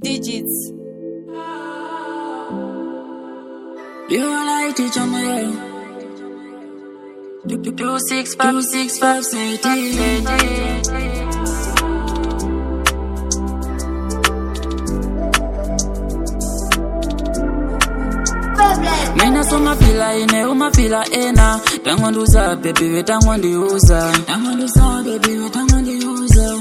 digits. You like it on my Two, two, two, six, five, two, six, five, say mina somafila ine umafila ena tangondiuza bebiwe tangondiuza tangondiuza bebiwe tangondiuza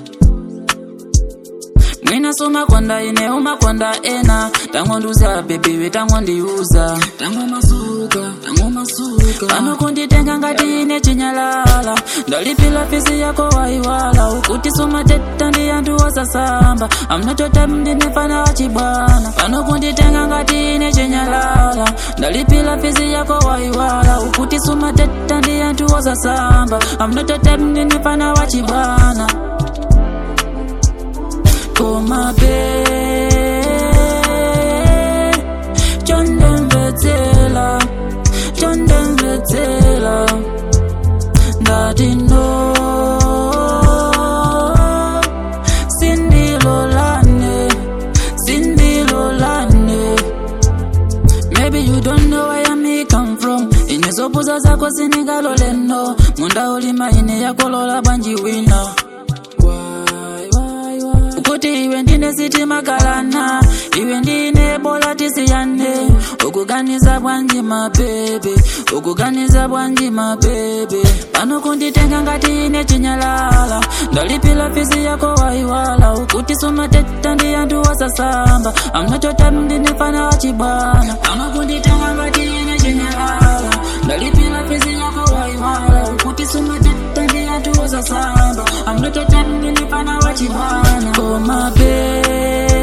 mwina somakonda ine umakonda ena tangondiuza bebiwe tangondiuza tangomasuka tangomasuka panokunditenga ngati ine chinyalala ndalipila fisi yako waiwala ukuti somateta ndi anthu osasamba amnotota mndinefana wachibwana panokunditenga ngati ine chinyalala ndalipila fisi yako waiwala ukuti somateta ndi anthu osasamba amnotota mndinefana wachibwana komabe chondemvetsela chondemvetsela ndati no sindilolane sindilolane Maybe you don't know where I come from inezopuza zako sinigaloleno munda ulima ine yakolola banji wina Why, why, why? ukuti iwe ndine sitima galana iwe ndine bola tisiyane ukuganiza bwanji mabebe ukuganiza bwanji mabebe pano kunditenga ngati ine chinyalala ndalipila fisi yako waiwala ukuti sumateta ndi anthu osasamba amnotota mndinefana wachibwana pano kunditenga ngati ine chinyalala ndalipila fisi yako waiwala ukuti sumateta ndi anthu osasamba amnotota mndinefana wachibwana komabe